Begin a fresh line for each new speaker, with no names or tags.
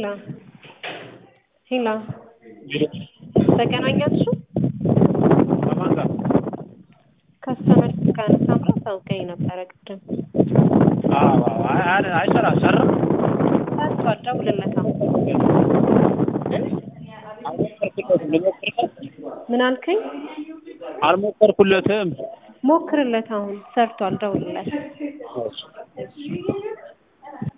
ሄላ ሄላ ተገናኛችሁ?
ከማን ጋር?
ከስተመር ጋር ሳምራ ታውቀኝ ነበረ ቅድም።
አዎ አይ አይ አይሰራ ሰራ
ታቷል። ደውልለታ
አልሞከርኩለትም። ልሞክርለት
ምን አልከኝ?
አልሞከርኩለትም።
ሞክርለት። አሁን ሰርቷል። ደውልለት።
እሺ